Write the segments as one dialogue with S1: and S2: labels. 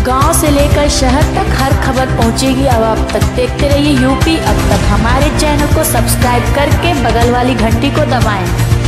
S1: गांव से लेकर शहर तक हर खबर पहुंचेगी अब आप तक देखते रहिए यूपी अब तक हमारे चैनल को सब्सक्राइब करके बगल वाली घंटी को दबाएं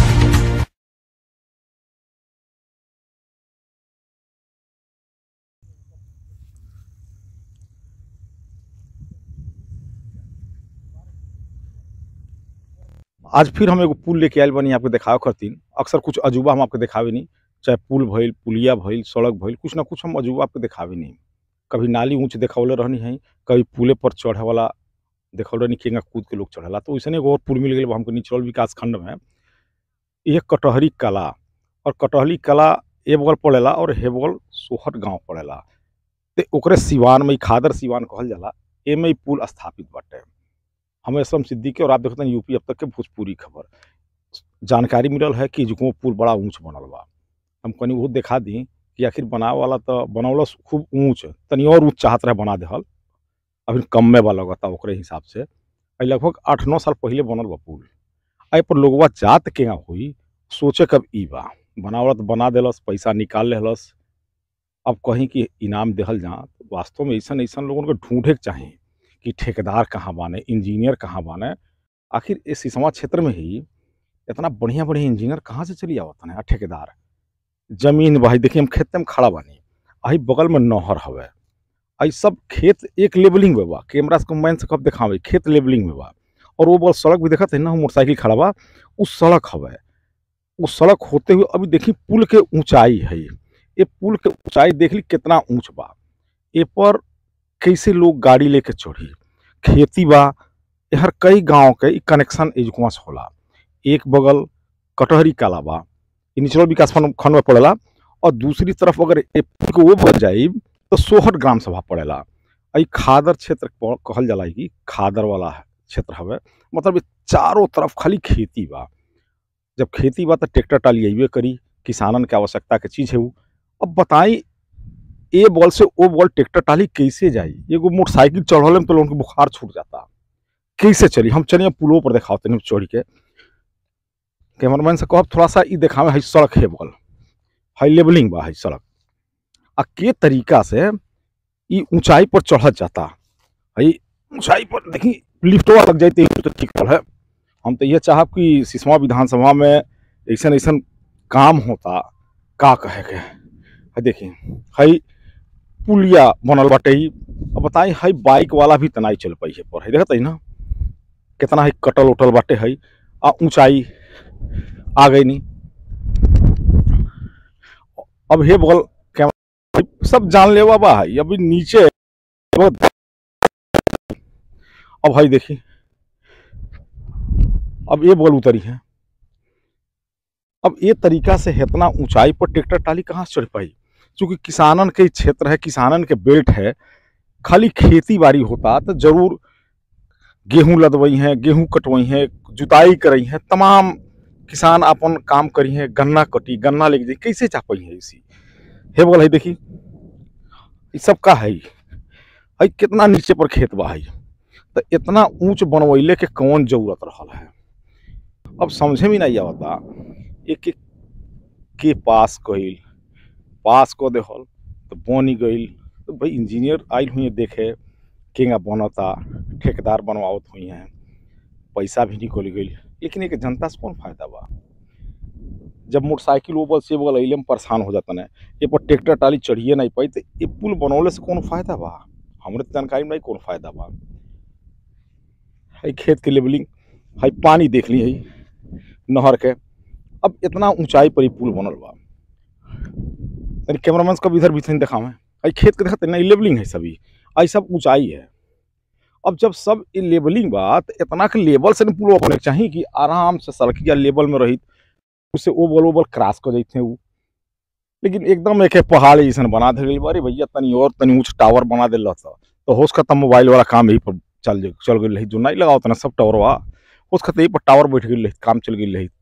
S2: आज फिर हम एगो पुल लेके आयल बनी आपके देखावे खातिर अक्सर कुछ अजूबा हम आपके देखावे नहीं चाहे पुल भइल पुलिया भइल सड़क भइल कुछ ना कुछ हम अजूबा आपके देखावे नहीं कभी नाली ऊंच देखावले रहनी है कभी पुले पर चढ़े वाला देखौले रहनी केंगा कूद के लोग चढ़ेला तो वैसे एगो और पुल मिल गई हमको निचरल विकास खंड में ये कटहरी कला और कटहरी कला ए बगल पड़ेला और हे बगल सोहट गांव पड़ेला तो ओकरे सिवान में ई खादर सिवान कहल जाला एमे ई पुल स्थापित बाटे हम असलम सिद्दीकी और आप देखते हैं यूपी अब तक के भोजपुरी खबर जानकारी मिलल है कि जो पुल बड़ा ऊंच बनल बा हम कनी वो दिखा दी कि आखिर बनावे वाला तो बनौलस खूब ऊंच तनी और ऊंच चाहत रहे बना देहल अभी कम में बा लगता ओकरे हिसाब से अई लगभग आठ नौ साल पहले बनल बा पुल आई पर लोगवा जात केगा हुई सोचे कब ई बा बनावला तो बना देलस पैसा निकाल लेहलस अब कहीं कि इनाम देहल जा तो वास्तव में ऐसा ऐसा लोगन को ढूंढे के चाही कि ठेकेदार कहाँ बाने इंजीनियर कहाँ बाने आखिर इस सिसवा क्षेत्र में ही इतना बढ़िया बढ़िया इंजीनियर कहाँ से चली आवत है ठेकेदार जमीन भाई देखिए हम खेत में खड़ा बानी आई बगल में नहर हवे आई सब खेत एक लेवलिंग में बा कैमरा से कंबाइन से कब दिखावे खेत लेवलिंग में बा और वो बगल सड़क भी देखत है ना मोटरसाइकिल खड़ा बा उस सड़क हवे उस सड़क होते हुए अभी देखी पुल के ऊंचाई है ये पुल के ऊंचाई देख ली कितना ऊंच बा ए पर कैसे लोग गाड़ी लेके चढ़ी खेती बा हर कई गांव के ई कनेक्शन एजुकुआ से होला एक बगल कटहरी काला बा ई निचलो विकास खंड खंड में पड़ेला और दूसरी तरफ अगर ए पुल के वो बच जाई तो सोहट ग्राम सभा पड़ेला ई खादर क्षेत्र प- कहल जाला कि खादर वाला क्षेत्र हवे मतलब ई चारों तरफ खाली खेती बा जब खेती बा तो ट्रैक्टर टाली अइबे करी किसानन के आवश्यकता के चीज है वो अब बताई ए बॉल से ओ बॉल ट्रैक्टर टाली कैसे जाई एगो मोटरसाइकिल चढ़ले में तो लोगन के बुखार छूट जाता कैसे चली हम चलिए पुलों पर दिखाओ तनी चढ़ के कैमरामैन से कहब थोड़ा सा ई देखावे है सड़क है बॉल है लेवलिंग बा है सड़क आ के तरीका से ई ऊंचाई पर चढ़त जाता है ऊंचाई पर देखी लिफ्टवा लग जाती तो ठीक है हम तो ये चाहब कि सिसवा विधानसभा में ऐसा ऐसा काम होता का कहे के है देखी है पुलिया बनल बाटे ही अब बताई है बाइक वाला भी तनाई चल पाई है पर है देखत है ना कितना है कटल उटल बाटे है आ ऊंचाई आ गई नहीं अब हे बगल कैमरा सब जान लेवा बा है अभी नीचे बहुत- अब भाई देखी अब ये बगल उतरी है अब ये तरीका से इतना ऊंचाई पर ट्रैक्टर टाली कहाँ से चढ़ पाई चूंकि किसानन के क्षेत्र है किसानन के बेल्ट है खाली खेती बाड़ी होता तो जरूर गेहूं लदवई हैं गेहूं कटवई हैं जुताई करई हैं तमाम किसान अपन काम करी हैं गन्ना कटी गन्ना लेके जाई कैसे चापई है इसी हे बोल है देखी ये सब का है है कितना नीचे पर खेत बा है तो इतना ऊंच बनवैले के कौन जरूरत रहल है अब समझे में नहीं आवता एक एक के पास कइल पास क देहल तो बनी गइल तो भाई इंजीनियर आइल हुई देखे केंगा बनता ठेकेदार बनवावत हुई हैं पैसा भी निकल गई लेकिन एक जनता से कौन फायदा बा जब मोटरसाइकिल वो बल से बगल अइले में परेशान हो जाता है ये पर ट्रैक्टर टाली चढ़िए नहीं पाई तो ये पुल बनौले से कौन फायदा बा हमरे तो जानकारी में नहीं कौन फायदा बा है खेत के लेवलिंग है पानी देख ली है नहर के अब इतना ऊंचाई पर ही पुल बनल बा यानी कैमरामैन को भी इधर भी थोड़ी दिखावे आई खेत के देखते नहीं लेवलिंग है सभी आई सब ऊंचाई है अब जब सब ये लेवलिंग बा तो इतना के लेवल से पुल अपने चाहिए कि आराम से सड़किया लेवल में रही उससे ओ बल ओ बल क्रॉस कर जाते वो लेकिन एकदम एक पहाड़ जैसन बना दे गई अरे भैया तनी और तनी ऊंच टावर बना दिल था तो होश खत्म मोबाइल वाला काम यही पर चल जा- चल गई रही जो नहीं लगाओ तना सब टावर बा होश खत्म यही पर टावर बैठ गई रही काम चल गई रही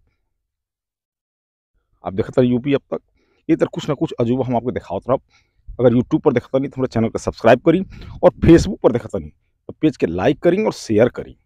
S2: आप देखते रहे यूपी अब तक ये तरह कुछ ना कुछ अजूबा हम आपको दिखावत रहब अगर यूट्यूब पर देखता नहीं तो हमारे चैनल को सब्सक्राइब करी और फेसबुक पर देखता नहीं तो पेज के लाइक करी और शेयर करी